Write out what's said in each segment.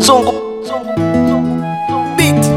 Zongo Beat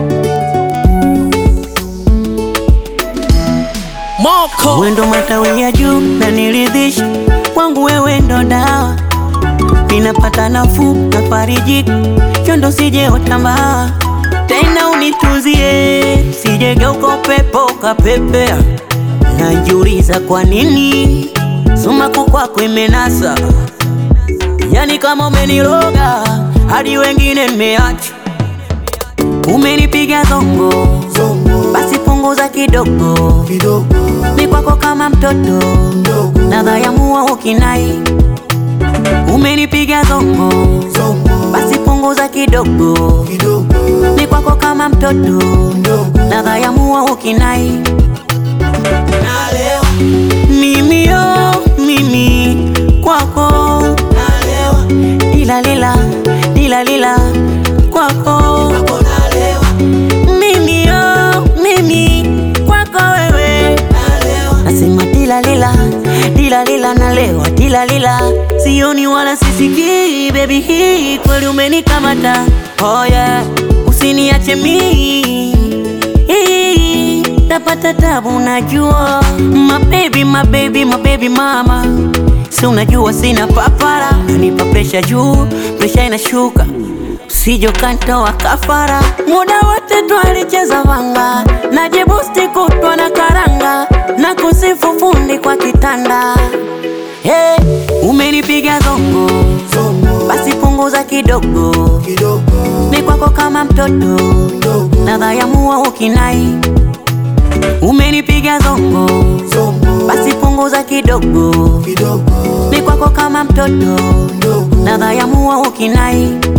Moko Wendo matawi ya juu na niridhisha kwangu, wewe ndo dawa, ninapata nafuu na fariji, chondo sije otambaa tena, unituzie sijegeuka upepo kapepea, najiuliza kwa nini sumaku kwako imenasa, yani kama umeniroga hadi wengine nimeacha, umenipiga zongo basi punguza kidogo ni kwako kama mtoto nadhayamua ukinai umenipiga zongo basi punguza kidogo ni kwako kama mtoto nadhayamua ukinai mimi yo mimi kwako lila lila lila lila kwako mimi yo mimi kwako wewe nasema dila lila dila lila nalewa dila lila sioni wala sisikii baby hii kweli umenikamata oh yeah usiniache mii Hii, tapata tabu najua mabebi mabebi mabebi mama si unajua sina papara nanipa presha juu presha inashuka Sijo kantoa kafara, muda wote twalicheza vanga, najibusti kutwa na karanga, na kusifu fundi kwa kitanda. Hey, umenipiga zongo, basi punguza kidogo, ni kwako kama mtoto, nadhayamua ukinai. Umenipiga zongo, basi punguza kidogo, ni kwako kama mtoto, nadhayamua ukinai.